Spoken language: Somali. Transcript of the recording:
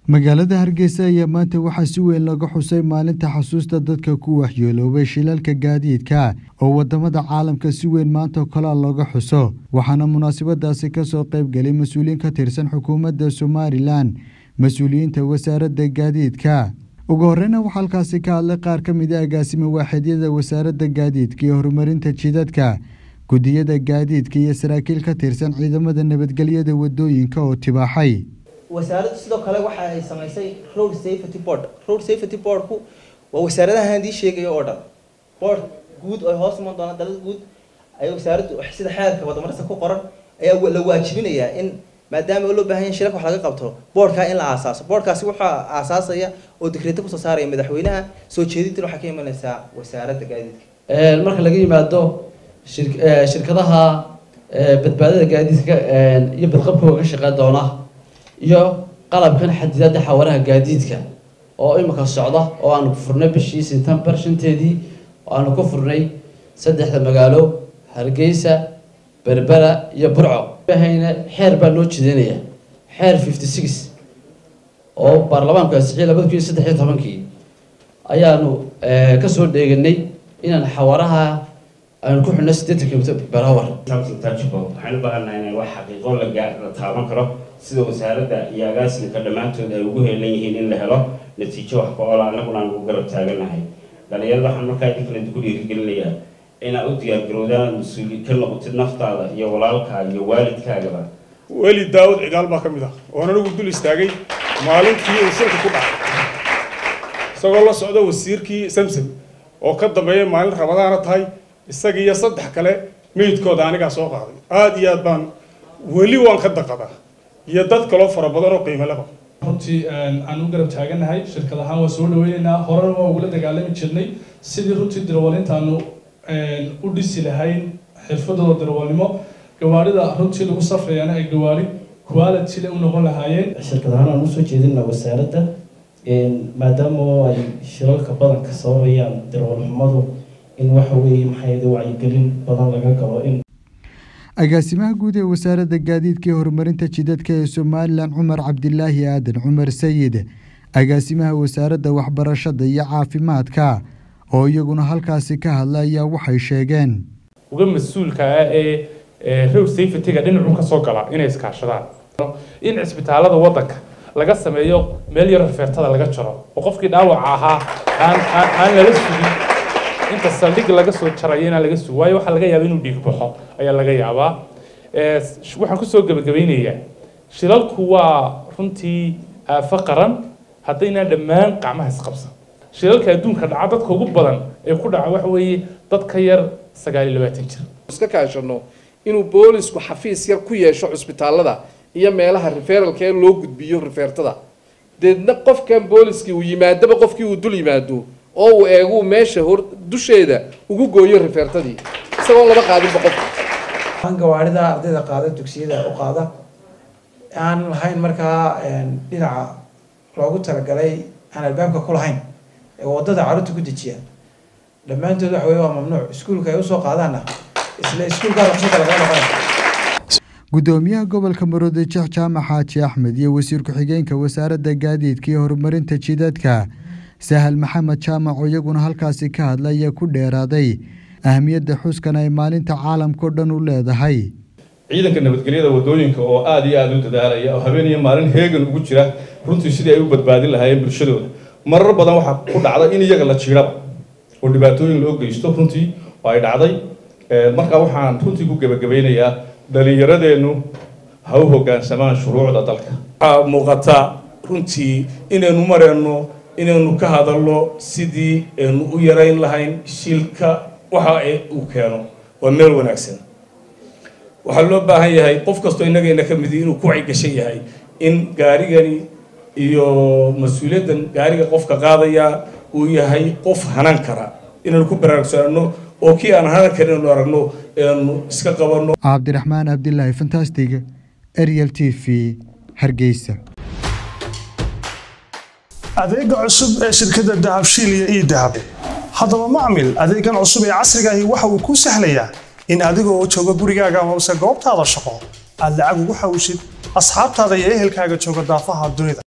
magaalada hargeysa ayaa maanta waxaa si weyn laga xusay maalinta xasuusta dadka ku waxyeeloobay shilalka gaadiidka oo wadamada caalamka si weyn maanta kolaa looga xuso waxaana munaasabadaasi kasoo qayb galay mas-uuliyiin ka tirsan xukuumadda somalilan mas-uuliyiinta wasaaradda gaadiidka ugu horeyna waxaa halkaasi ka hadlay qaar ka mid a agaasima waaxidyada wasaaradda gaadiidka iyo horumarinta jidadka gudiyada gaadiidka iyo saraakiil ka tirsan ciidamada nabadgelyada wadooyinka oo tibaaxay wasaaraddu sidoo kale waxa ay samaysay road safety board road safety boardku waa wasaaradaha handii sheegayo oo dhan board guud oo hoos iman doona dalada guud ay wasaaraddu sida xeerka wadamarista ku qoran ayaa la waajibinayaa in maadaama loo baahan yahay shirarka wax laga qabto boardkaa in la aasaaso boardkaasi waxaa aasaasaya oo dekreeto kusoo saaraya madaxweynaha soo jeedintina waxaa ka imanaysaa wasaaradda gaadiidka marka laga yimaado shirkadaha badbaadada gaadiidka iyo badqabkooga ka shaqeyn doona iyo qalabkan xadidaada xawaaraha gaadiidka oo imika socda oo aanu ku furnay bishii september shanteedii oo aanu ku furnay saddexda magaalo hargeysa berbera iyo burco hayna xeer baa noo jideynaya xeer fifty six oo baarlamaanku ansixiyay labada kun iyo saddex iyo tobankii ayaanu kasoo dheeganay inaan xawaaraha aanu ku xidhno siddeetan kilomitr per hour waxaan u baahannahay in wax xaqiiqo la taaban karo sida wasaaradda iyo agaasinka dhammaantood ay ugu heelan yihiin in la helo natiijo wax ka-oola annaguna aan ugu garab taaganahay dhalinyarada waxaan markaa idinkaledi ku dhiirigelinayaa inaad u diyaargarowdaan mas-uuli ka noqotid naftaada iyo walaalkaa iyo waalidkaagaba weli daawud cigaal baa ka mid ah oon anigu dul istaagay maalintii uu shirka ku dhacay isagoo la socda wasiirkii samsam oo ka dambeeya maalin rabadaana tahay isaga iyo saddex kale meydkooda anigaa soo qaaday aada iyo aad baan weli waan ka daqadaa iyo dad kaloo fara badan oo qiimo leba runtii aan u garab taaganahay shirkad ahaan waa soo dhaweyneynaa horena waa ugula dagaalami jirnay sidii runtii dirwalintaanu u dhisi lahayn xirfadooda dirwalnimo gawaarida runtii lagu safrayana ay gawaari quality le u noqon lahaayeen shirkad ahaan aan usoo jeedina wasaaradda maadaama ay shilalka badanka sababayaan dirwalxumadu in waxa weeye maxay wacyigelin badan laga galo in agaasimaha guud ee wasaaradda gaadiidka iyo horumarinta jidadka ee somalilan cumar cabdilaahi aadan cumar sayid agaasimaha wasaaradda waxbarashada iyo caafimaadka oo iyaguna halkaasi ka hadla ayaa waxay sheegeen uga mas-uulka ah ee road safety-ga dhinacu ka soo gala inay iskaashadaan in cisbitaalada waddanka laga sameeyo meel yaro rifeertada laga jaro oo qofkii dhaawaca ahaa aan aan lala sugin inta saldhig laga soo jarayo inaan laga sugo waayo waxaa laga yaaba inuu dhiig baxo ayaa laga yaabaa waxaan kusoo gebagabeynayaa shilalku waa runtii aafo qaran haddaynaan dhammaan qacmaha isqabsan shilalka adduunka dhaca dadka ugu badan ee ku dhaca waxa weeye dad ka yar sagaal iyo labaatan jir iska kaashano inuu boolisku xafiis yar ku yeesho cusbitaalada iyo meelaha referalka ee loo gudbiyo rifeertada deedna qofkan booliskii uu yimaadaba qofkii uu dul yimaado oo uu eegu meesha hor dusheeda ugu gooyo rifeertadii isagoon laba qaadinba qofka gawaarida ardayda qaada dugsiyada u qaada aan lahayn markaa dhinaca loogu talagalay aan albaabka ku lahayn ee wadada carruurta ku dejiya dhammaantood waxa weye waa mamnuuc iskuulka ay usoo qaadaanna isla iskuulkaa ruqsada laga noqonay gudoomiyaha gobolka maroodi jeex jaamac xaaji axmed iyo wasiir ku-xigeenka wasaaradda gaadiidka iyo horumarinta jidadka sahal maxamed jaamac oo iyaguna halkaasi ka hadla ayaa ku dheeraaday ahamiyadda xuskan ay maalinta caalamkao dhan u leedahay ciidanka nabadgelyada wadooyinka oo aada iyo aada u dadaalaya oo habeen iyo maalin heegan ugu jira runtii sidii ay u badbaadin lahaayeen bulshadooda marar badan waxaa ku dhacda in iyaga la jiiraba oo dhibaatooyin loo geysto runtii oo ay dhacday markaa waxaan runtii ku gebagabeynayaa dhalinyaradeennu ha u hoggaansamaan shuruucda dalka waxaa muuqata runtii inaynu mareenno inaynu ka hadalno sidii aynu u yarayn lahayn shilka waxa uu keeno waa meel wanaagsan waxaa loo baahan yahay qof kastoo innagayna ka midi inuu ku wacyigashan yahay in gaarigani iyo mas-uuliyaddan gaariga qofka qaadaya uu yahay qof hanan kara inaynu ku baraarugsanano oo kii aan hanan karin inaynu aragno aynu iska qabanno cabdiraxmaan cabdilaahi fantastig ariel t v hargeysa adeega cusub ee shirkadda dahabshiil iyo ii dahab haddaba macmil adeegan cusub ee casrigaahi waxa uu kuu sahlayaa in adigoo jooga gurigaaga amase goobtaada shaqo aad lacag ugu xawshid asxaabtaada iyo ehelkaaga jooga daafaha dunida